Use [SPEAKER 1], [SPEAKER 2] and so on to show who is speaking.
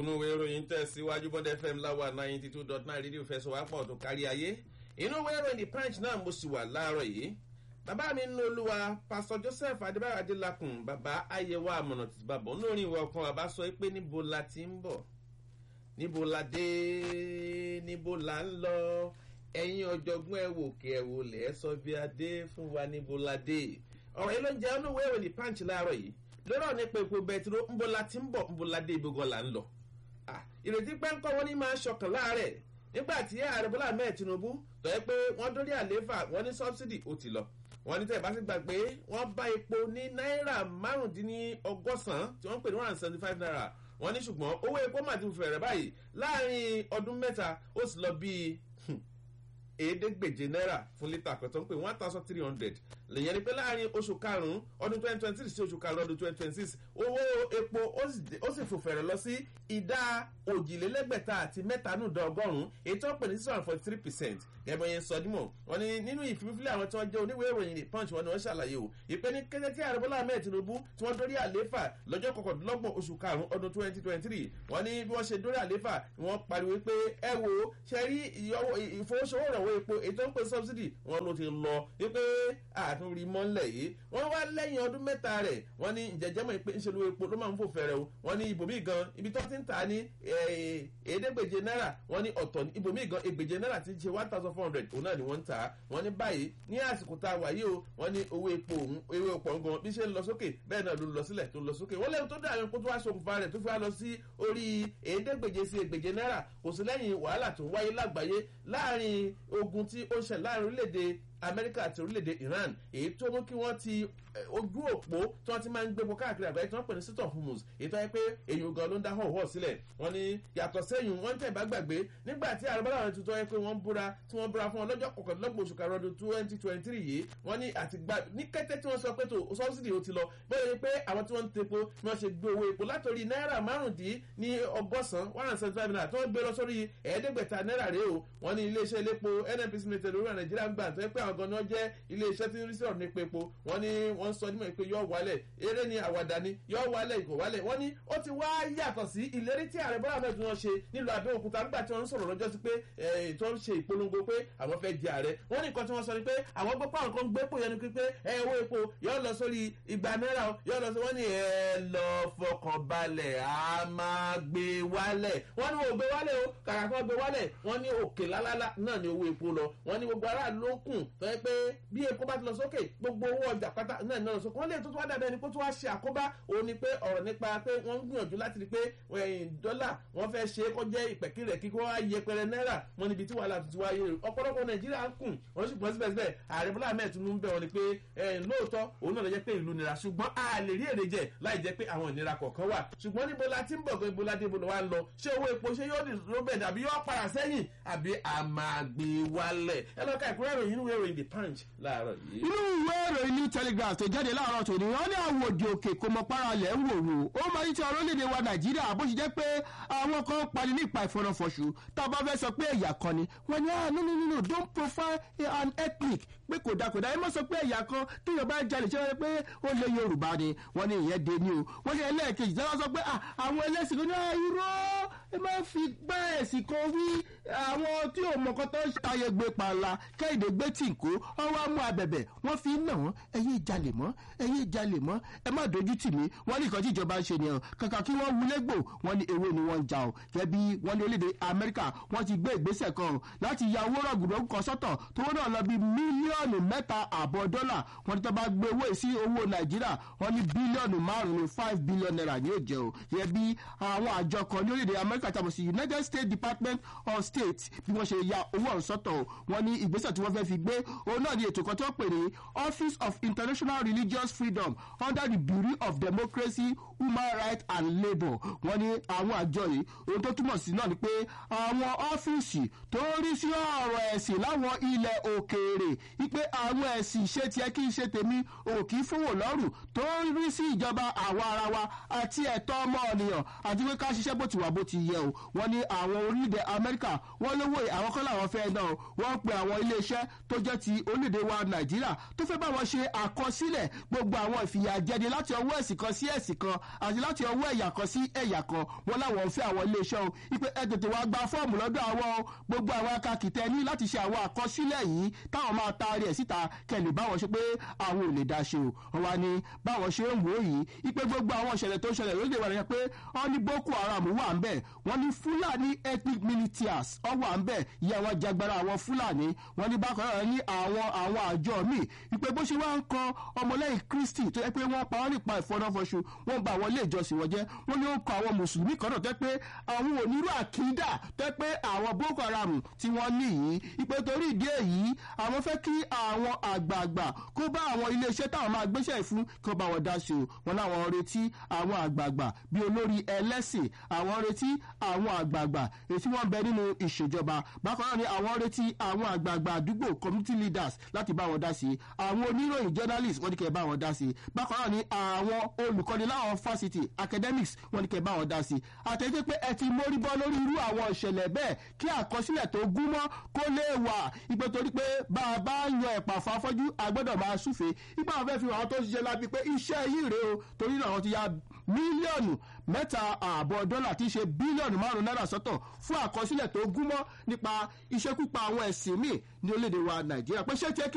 [SPEAKER 1] kókónú ìwé ìròyìn tẹ̀síwájú bọ́dẹ̀ fm láwa ninety two dot nine rédíò fẹsọ̀wápọ̀ tó kárí ayé inú ìwé ìròyìn the punch náà mo sì wà láàárọ̀ yìí bàbá mi nínú olúwa pásọ joseph adébáyọ̀ adélakùn bàbá ayẹwo àmọ̀nà títí bàbá olórin ìwé ọkàn bàbá sọ pé níbo la ti ń bọ̀ níbo la dé níbo la ń lọ ẹ̀yin ọ̀jọ̀gbọ́n ẹ̀ wò kí ẹ̀ wò lẹ̀ ẹ́ sọ bí adé fún wa níbo la dé ọ̀rọ̀ yìí ló ń jẹ́ inú ìwé ìròyìn the punch láàárọ̀ yìí lọ́rọ̀ nípa epo bẹtiró ńbo la ti ń bọ̀ ńbo la dé ibùgọ́ là ń lọ. ìrètí pé ńkọ́ wọn ní máa ṣọkàn láàrẹ̀ nígbà tí ààrẹ bọ́lá ahmed tinubu tọ́ ẹ pé wọ́n dórí àlééfà wọ́n ní sọ́bsidì ó ti lọ. wọ́n ní tẹ̀bá sí gbàgbé wọ́n bá epo ní náírà márùndínlọ́gọ́sàn-án tí wọ́n ń pè ní one hundred seventy five naira wọ́n ní ṣùgbọ́n owó epo mà ti fẹ̀rẹ̀ báyìí láàrin ọdún mẹ́ta ó sì lọ bíi èédégbèje náírà fún lítà kan tó ń pè one thousand three hundred lèyẹn ni pé láàrin oṣù karùn-ún ọdún twenty twenty three sí oṣù karùn-ún ọdún twenty twenty six owó epo ó sì fò fẹ̀rẹ̀ lọ sí ìdá òjìlélẹ́gbẹ̀ta àti mẹ́tanúdà ọgọ́rùn-ún èyí tó ń pè ní six hundred forty three percent gẹ́gẹ́ yẹn sọ dímọ̀ wọ́n ní nínú ìfìfìlẹ̀ àwọn tí wọ́n jẹ́ oníwèé ìròyìn the punch wọn ni wọ́n ṣàlàyé o ìpè ní kété tí ààrẹ bọ́lá ahmed tinubu tí wọ́n dórí àlééfà lọ́jọ́ kọkàndínlọ́gbọ̀n oṣù karùn-ún ọdún twenty twenty three wọ́n ní bí wọ́n ṣe dórí àlééfà wọ́n pariwo pé ẹ wo ṣe rí ìfowósowó ìrànwọ́ epo èyí tó ń pè subsidy wọn ló ti lọ wípé àtúnrí mọ́lẹ̀ yìí wọ́n wá lẹ́yìn ọdún mẹ́ta rẹ̀ wọ́n ní ìjẹ́jẹ́mọ̀ pé ńṣe ló epo ló máa ń fò fẹ́rẹ̀ o wọ́n ní ibòmí gan ibi tó ti ń tà ní èédégbèje náírà wọ́n ní ọ̀tọ̀ ibòmí gan ègbèje náírà ti ṣe one thousand four hundred òun náà ni wọ́n ń tà á wọ́n ní báyìí ní àsìkò tá a wà yìí o wọ́n ní owó epo òun owó epo gan bí ṣe ń lọ sókè bẹ́ẹ̀ náà ló lọ sílẹ̀ tó lọ sókè wọ́n lẹ́yìn tó dá àwọn epo tó wá ṣokùnfà rẹ̀ tó fi wá lọ sí orí èédégbèje sí ègbèje náírà kò sí lẹ́yìn wàhálà tó wáyé lágbàáyé láàrin ogun tí ó ń ṣẹ̀ láàrin orílẹ̀-èdè amẹ́ríkà àti orílẹ̀-èdè iran èyí tó mú kí wọ́n ti ojú òpó tí wọ́n ti máa ń gbépo káàkiri àgbáyé tí wọ́n pè ní sítọ̀ humus èyí tó yẹ pé èyí gan ló ń dá họ̀họ̀ sílẹ̀ wọ́n ní yàtọ̀ sẹ́yìn wọ́n tẹ̀ bá gbàgbé nígbà tí àrùbọ́lá àwọn tuntun yẹ pé wọ́n búra tí wọ́n búra fún wọn lọ́jọ́ kọkànlélọ́gbọ̀n oṣù karùn-ún ọdún twenty twenty three yìí wọ́n ní àti gba ní kété tí wọ́n sọ pé tó sọ́bsidì ó ti lọ bẹ́ẹ̀ ni pé àwọn tí wọ́n ń tepo ni wọ́n ṣe gbé owó epo látòrí náírà márùndín ní ọgọ́sàn one hundred seventy five naira tí wọ́n gbé lọ sórí ẹ̀ẹ́dẹ́gbẹ̀ta náírà rèé o wọ́n ní iléeṣẹ́ iléepo nnpc limited orí nàìjíríà ń gbà tó yẹ pé àwọn gan-an jẹ́ iléeṣẹ́ tí ń rí sọ̀rọ̀ nípa epo wọ́n ní wọ́n sọ nímọ̀ pé yọ wálẹ̀ eré ni àwàdà ni yọ wálẹ̀ ìkò wálẹ̀ wọ́n ní ó ti wá yàtọ̀ sí ìlérí tí ààrẹ bọ́lá mẹ́tò wọn ṣe nílùú abẹ́òkúta nígbà tí wọ́n ń sọ̀rọ̀ lọ́jọ́ sí pé tó ń ṣe ìpolongo pé àwọn fẹ́ di ààrẹ wọ́n ní nǹkan tí wọ́n sọ ni pé àwọn gbọ́ pàwọn kan gbé pò yẹn ni pé ẹ owó epo yọ lọ sórí igba náírà yọ lọ sí wọ́n ní ẹ lọ fọkàn balẹ̀ a máa gbé wálẹ̀ wọ́n ní wọ́n gbé wálẹ̀ o kàkà kan gbé wálẹ̀ wọ́n ní òkè lálálá náà ni owó epo lọ wọ́n ní gbogbo aráàlú ló kùn tó yẹ pé bí epo bá ti lọ sókè gbogbo owó ọjà pátá náà ní ọ̀sán kan lè tó tó wá dàbẹ́ ni kó tó wá ṣe àkóbá òun ni pé ọ̀rọ̀ nípa pé wọ́n ń gbìyànjú láti rí pé dọ́là wọ́n fẹ́ ṣe é kó jẹ́ ìpẹ̀kìrẹ̀ kíkó wá yẹpẹrẹ náírà wọn níbi tí wàhálà tuntun wáyé ọ̀pọ̀lọpọ̀ nàìjíríà ń kùn wọ́n sì gbọ́n síbẹ̀síbẹ̀ ààrẹ bọ́lá ahmed tinubu ń bẹ̀ wọ́n ni pé lóòótọ́ òun náà lọ jẹ́ pé ìlú nira ṣùgbọ́n a lè rí èrè jẹ láì jẹ́ pé àwọn ìnira kọ̀ọ̀kan wà ṣùgbọ́n níbo la ti ń bọ̀ ibo la dé ibo wa ń lọ ṣé owó epo ṣé yóò dì lóbẹ̀ àbí yóò padà sẹ́yìn àbí àmàgbé wálẹ̀ ẹ lọ́ka ìkúrẹ́ ìròyìn inú ìròyìn the punch láàárọ̀ yìí.
[SPEAKER 2] inú ìwé ìròyìn new telegraph tó jáde láàárọ̀ tòní wọ́n ní àwọn òdì òkè kò mọ paralẹ̀ ń wò wò ó máa ń tẹ orílẹ̀-èdè wa nàìjíríà bó ṣe jẹ́ pé àwọn kan pani ní ìpa ìfọ̀nàfọ̀ṣù tá a bá fẹ́ sọ pé ẹ̀yà kan ni wọ́n ní ah no no no no don't profile an ethnic pé kò dáa kò dáa ẹ má sọ pé ẹ̀yà kan téèyàn bá jalè ṣe wọ́n pé ó lé yorùbá ni wọ́n ní ìyẹn dé ní o wọ́n ní ẹlẹ́ẹ̀kejì tí wọ́n sọ pé àwọn ẹlẹ́sìn kan ní irọ́ ẹ máa fi gbá ẹ̀sìn kan wí àwọn tí ò mọ̀kọ́ tó ń ṣàyẹ̀ gbé pààlà kẹ́hìndé gbé tìǹkó wọ́n wá mú abẹ̀bẹ̀ wọ́n fi ń nà wọ́n ẹ̀yìn ìjalè mọ́ ẹ̀yìn ìjalè mọ́ ẹ má dojú tì mí wọ́n ní nǹkan tí ìjọba ń ṣe nìyẹn kàkà kí wọ́n wulẹ̀ gbò wọ́n ní ewé ni wọ́n ń ja o gẹ́gẹ́ bí wọ́n ní orílẹ̀-èdè amẹ́ríkà wọ́n ti gbé ìgbésẹ̀ kan láti ya owó rọ̀gùdọ̀ kan sọ́tọ̀ tó wọ́n náà lọ bí mílíọ̀nù mẹ́ta àbọ̀ dọ́là wọ́n ní tó bá gbé owó sí owó nàìjíríà wọ́n ní bílíọ̀nù márùn-ún five billion naira ni yóò jẹ́ o gẹ́gẹ́ bí àwọn àjọ kan ní orílẹ̀-èdè amẹ́ríkà tàbí sí united states department of state bí wọ́n ṣe ya owó ọ̀hún sọ́tọ̀ o wọ́n ní ìgbésẹ̀ tí wọ́n fẹ́ fi gbé òun náà ní ètò kan tó pè ní office of international religious freedom under the bureau of democracy human rights and labour wọ́n ní àwọn àjọ yìí ohun tó túmọ̀ sí náà ni pé àwọn ọ́fíìsì tó rí sí ọ̀rọ̀ ẹ̀sìn láwọn ilẹ̀ òkèèrè wípé àwọn ẹ̀sìn ṣe tiẹ̀ kí n ṣe tèmi òkì fowó lọ́rùn tó rí sí ìjọba àwa ara wa àti ẹ̀tọ́ ọmọ ènìyàn àti pé ká ṣiṣẹ́ bó ti wà bó ti yẹ nìyẹn o wọ́n ní àwọn orílẹ̀-èdè amẹ́ríkà wọ́n lówó àwọn kọ́ làwọn fẹ́ náà wọ́n pe àwọn iléeṣẹ́ tó jẹ́ ti orílẹ̀-èdè wa nàìjíríà tó fẹ́ bá wọn ṣe àkọsílẹ̀ gbogbo àwọn ìfìyàjẹni láti ọwọ́ ẹ̀sìn kan sí ẹ̀sìn kan àti láti ọwọ́ ẹ̀yà kan sí ẹ̀yà kan wọ́n láwọn fẹ́ àwọn iléeṣẹ́ o ipe ẹ tètè wá gba fọ́ọ̀mù lọ́dọ̀ àwọn o gbogbo àwọn akakìtẹ́ ní láti ṣe àwọn àkọsílẹ̀ yìí táwọn máa taari ẹ̀ síta kẹlẹ̀ báwọn ṣe pé àwọn ò lè dá ṣe o wọ́n wá ní báwọn ṣe ń wò yìí ipe gbogbo àwọn ìṣẹ̀lẹ̀ tó ṣẹlẹ̀ lóde wà lẹ́yìn pé wọ́n ní boko haram wà ń bẹ̀ wọ́n ní fúlàní ethnic militias ọ wà ń bẹ̀ ìyá wọn jagbara àwọn fúlàní wọ́n ní bákan náà ní àwọn àwọn àjọ míì ipe bó ṣe wá ń kan ọmọlẹ́yìn kristi tó yẹ pé wọ́n pa wọ́n nípa ìfọnáfọṣù wọ́n ba àwọn ilé ìjọsìn wọn jẹ́ wọ́n ní ó kọ àwọn mùsùlùmí kan náà tẹ́ pé àwọn onírú àkídà tẹ́ pé àwọn boko haram tí wọ́n ní yìí ipe torí ìdí èyí àwọn fẹ́ kí àwọn àgbààgbà kó bá àwọn iléeṣẹ́ táwọn máa gbéṣẹ́ fún kí wọ́n bá wọn dá sí o wọn láwọn retí àwọn àgbààgbà bí olórí ẹlẹ́sìn àwọn retí àwọn àgbààgbà èyí wọ́n bẹ nínú ìṣèjọba bákan náà ni àwọn retí àwọn àgbààgbà àdúgbò community leaders láti bá wọn dá sí àwọn oníròyìn journalists wọ́n ní kẹ́ bá wọn dá sí bákan náà ni àwọn olùkọ́ni láwọn fásitì academics wọ́n ní kẹ́ bá wọn dá sí àtẹ̀jẹ́ pé ẹ ti mórí bọ́ lórí irú àwọn ìṣẹ̀lẹ̀ bẹ́ẹ̀ kí àkọsílẹ̀ tó gúnmọ́ kó lè wà ìpè torí pé bá a bá yan ẹ̀pà fún afọ́jú agbọ́dọ̀ máa súfe ipa àwọn fẹ́ fi àwọn tó ń ṣiṣẹ́ lábí pé iṣẹ́ yìí rèé o torí náà wọ́n ti ya mílíọ̀nù mẹ́ta ààbọ̀ dọ́là tí í ṣe bílíọ̀nù márùn-ún náírà sọ́tọ̀ fún àkọsílẹ̀ tó gúnmọ́ nípa iṣẹ́kúpa àwọn ẹ̀sìn míì ní orílẹ̀-èdè wa nàìjíríà pé ṣé tiẹ́ kí